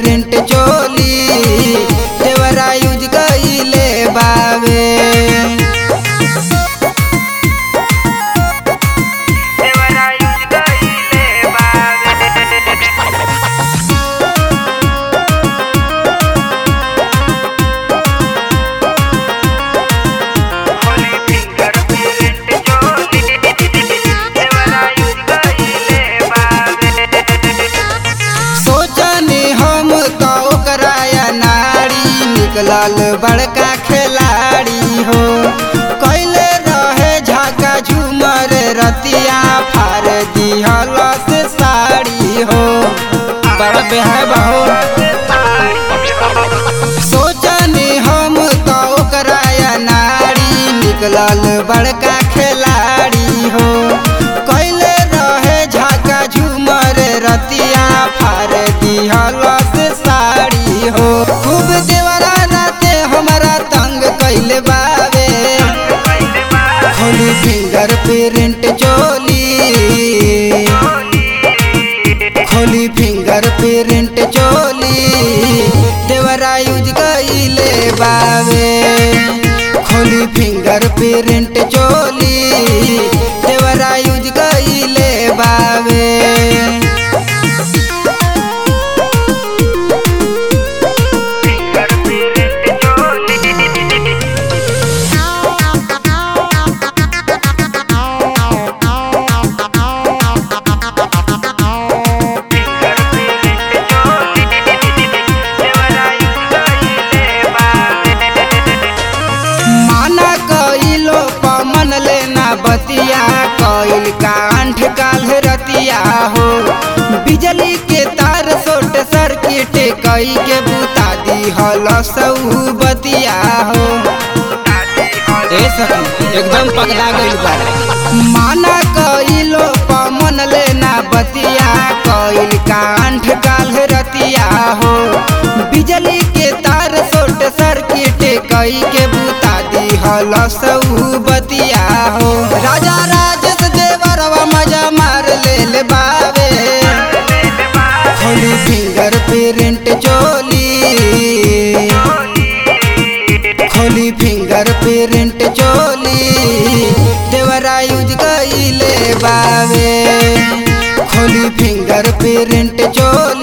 print चोली देवरा use कइले बावे देवरा यूज कइले बावे होली फिंगर प्रिंट चोली देवरा यूज कइले बावे सोचनी हम तो ओकरा या नारी निकलल बड़का खिलाड़ी हो कैले रहे झाका झूमर रतिया फार दिहल से साड़ी हो बड़ा बेहब हो सोचनी हम तो ओकरा या नारी निकलल बड़का खिलाड़ी हो कैले रहे झाका झूमर रतिया फार दिहल से साड़ी हो खूब देवरा राते हमारा तंग कैले बावे खोली फिंगर प्रिंट चोली खोली फिंगर प्रिंट चोली देवरा यूज कइले बावे खोली फिंगर प्रिंट चोली देवरा यूज कइले बावे फिंगर प्रिंट चोली फिंगर प्रिंट चोली देवरा यूज कइले बावे माना कइलो पमन लेना बतिया कइल कांठ काल रतिया हो बिजली के तार सोट सर्किट कई के बुता दी हल सऊ बतिया हो ए सखी एकदम पगला गइल बा माना कइलो पमन लेना बतिया कइल कांठ काल रतिया हो बिजली के तार सोट सर्किट कई के बुता दी हल सऊ बतिया हो राजा राजेश देवरवा मजा मार लेल बावे खोली फिंगर प्रिंट चोली खोली फिंगर प्रिंट चोली देवरा यूज कइले बावे खोली फिंगर प्रिंट चोली